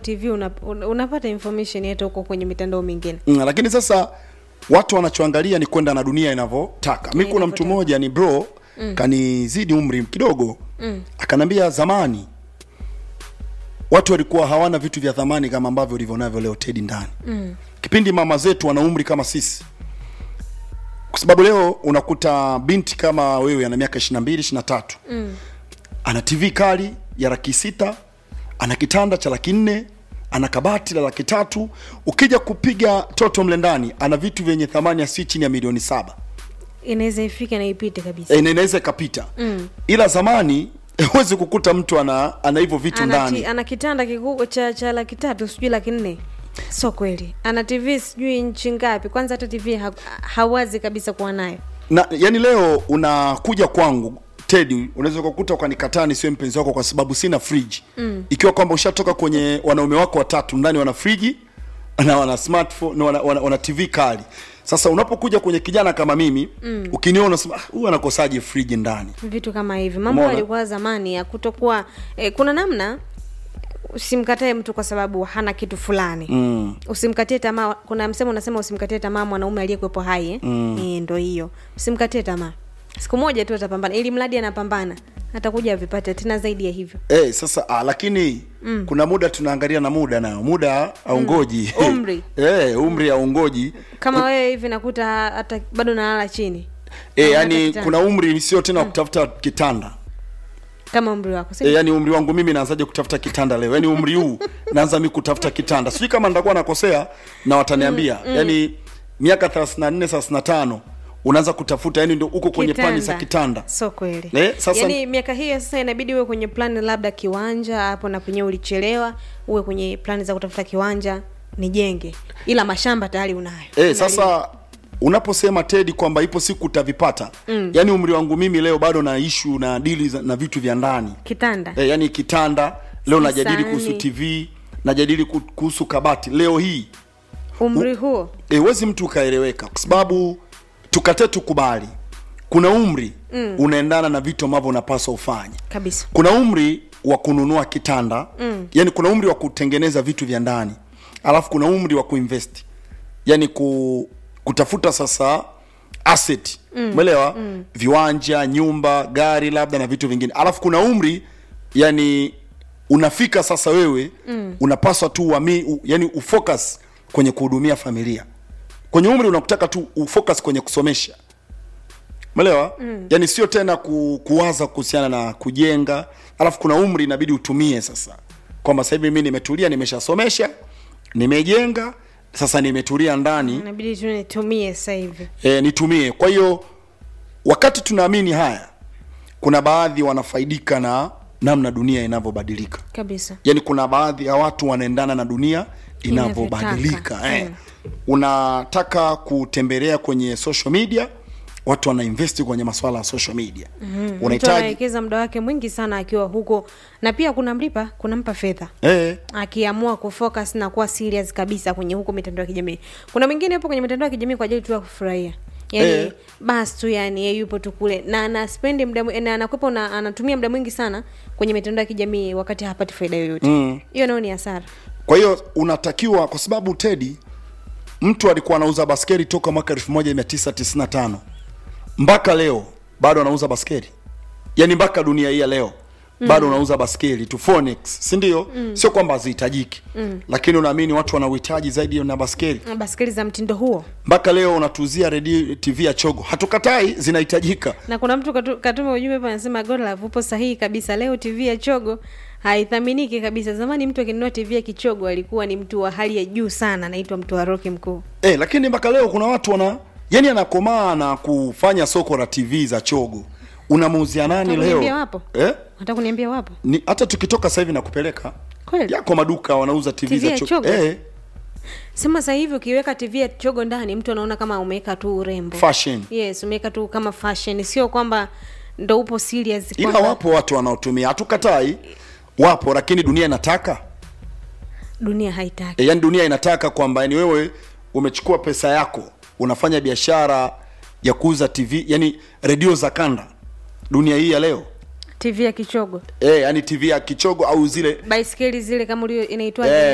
tv una, una- unapata information hata huko kwenye mitandao mingine mm, lakini sasa watu wanachoangalia ni kwenda na dunia inavyotaka mi kuna mtu inavyotaka. mmoja ni bro mm. kanizidi umri kidogo mm. akanambia zamani watu walikuwa hawana vitu vya thamani kama ambavyo ulivyo navyo leo tedi ndani mm. kipindi mama zetu wana umri kama sisi kwa sababu leo unakuta binti kama wewe ana miaka 22 23 mm. ana tv kali ya laki sita ana kitanda cha laki nne ana kabati la laki tatu ukija kupiga toto mle ndani ana vitu vyenye thamani ya si chini ya milioni saba inaweza ifike na ipite kabisa e, na inaweza ikapita mm. ila zamani huwezi kukuta mtu ana ana hivyo vitu ana, ndani ti, ana kitanda kikubwa cha, cha laki tatu sijui laki nne sio kweli ana tv sijui nchi ngapi kwanza hata tv ha, hawazi kabisa kuwa nayo na yani leo unakuja kwangu tedi unaweza ukakuta ukanikataa nisiwe mpenzi wako kwa sababu sina friji mm. ikiwa kwamba ushatoka kwenye wanaume wako watatu ndani wana friji na wana smartphone na wana, wana, wana tv kali sasa unapokuja kwenye kijana kama mimi mm. ukiniona unasema "Ah, huyu anakosaje friji ndani vitu kama hivi mambo Umeona? yalikuwa zamani ya kutokuwa eh, kuna namna usimkatae mtu kwa sababu hana kitu fulani mm. usimkatie tamaa kuna msemo unasema usimkatie tamaa mwanaume aliyekuwepo hai eh? mm. e, ndo hiyo usimkatie tamaa siku moja tu atapambana ili mradi anapambana atakuja avipate tena zaidi ya hivyo Eh, sasa ah, lakini mm. kuna muda tunaangalia na muda nayo muda aungoji Mm. Umri. eh, umri aungoji kama wewe hivi nakuta hata bado nalala chini eh, Hata yani kitanda. kuna umri sio tena wa kutafuta kitanda kama umri wako si E, yani umri wangu mimi naanzaje kutafuta kitanda leo yani umri huu naanza mi kutafuta kitanda sijui kama nitakuwa nakosea na wataniambia mm, mm. yani miaka 34 35 unaanza kutafuta yani ndio uko kwenye plani za kitanda so kweli Eh, sasa- yaani miaka hiyo sasa inabidi uwe kwenye plani labda kiwanja hapo na penyewe ulichelewa uwe kwenye plani za kutafuta kiwanja nijenge ila mashamba tayari unayo e, sasa unaposema tedi kwamba ipo siku utavipata mm. yani umri wangu mimi leo bado na ishu na dili za- na vitu vya ndani kitanda e, yani kitanda leo najadili Sahani. kuhusu tv najadili ku- kuhusu kabati leo hii umri huo e, wezi mtu ukaeleweka kwa sababu tukate tukubali kuna umri mm. unaendana na vitu ambavyo unapaswa ufanye kabisa kuna umri wa kununua kitanda mm. yani kuna umri wa kutengeneza vitu vya ndani alafu kuna umri wa kuinvest yani ku, kutafuta sasa asset umeelewa mm. viwanja nyumba gari labda na vitu vingine alafu kuna umri yani unafika sasa wewe mm. unapaswa tu uami, u, yani ufocus kwenye kuhudumia familia kwenye umri unakutaka tu ufocus kwenye kusomesha umeelewa mm. yani sio tena ku, kuwaza kuhusiana na kujenga alafu kuna umri inabidi utumie sasa kwamba sasa hivi mimi nimetulia nimeshasomesha nimejenga sasa nimetulia ndani inabidi tu nitumie sasa hivi e, nitumie kwa hiyo wakati tunaamini haya kuna baadhi wanafaidika na namna dunia inavyobadilika kabisa yaani kuna baadhi ya watu wanaendana na dunia inavyobadilika Inavyotaka. eh. unataka kutembelea kwenye social media watu wanainvesti kwenye maswala ya social media mm-hmm. mtu unahitaji anawekeza muda wake mwingi sana akiwa huko na pia kunamlipa kunampa fedha eh, akiamua kufocus na kuwa serious kabisa kwenye huko mitandao ya kijamii kuna mwingine yupo kwenye mitandao ya kijamii kwa ajili tu ya kufurahia yani Eh. basi tu yani yeye yupo tu kule na anaspendi muda mwi- na anakwepa na anatumia muda mwingi sana kwenye mitandao ya kijamii wakati hapati faida yoyote hiyo nayo ni hasara kwa hiyo unatakiwa kwa sababu tedi mtu alikuwa anauza baskeli toka mwaka 1995 mpaka leo bado anauza baskeli yaani mpaka dunia hii ya leo mm. bado unauza baskeli tu Phoenix si ndio mm. sio kwamba hazihitajiki mm. lakini unaamini watu wana uhitaji zaidi na baskeli Na baskeli za mtindo huo mpaka leo unatuzia redio tv ya chogo hatukatai zinahitajika na kuna mtu katu, katuma ujumbe hapa anasema godlove upo sahihi kabisa leo tv ya chogo haithaminiki kabisa zamani mtu akinunua tv ya kichogo alikuwa ni mtu wa hali ya juu sana anaitwa mtu wa roki mkuu eh, lakini mpaka leo kuna watu wana yani anakomaa na kufanya soko la tv za chogo unamuuzia nani Nataka leo kuniambia wapo? eh? nataka kuniambia wapo ni hata tukitoka sasa hivi nakupeleka kweli yako maduka wanauza tv, TV za ya chogo, chogo? Eh, sema sasa hivi ukiweka tv ya chogo ndani mtu anaona kama umeweka tu urembo fashion yes umeweka tu kama fashion sio kwamba ndo upo serious ila kwamba wapo watu wanaotumia hatukatai wapo lakini dunia inataka dunia haitaki e, yani dunia inataka kwamba yani wewe umechukua pesa yako unafanya biashara ya kuuza tv yani redio za kanda dunia hii ya leo tv ya kichogo e, yani tv ya kichogo au zile baiskeli zile kama ulio inaitwa Eh,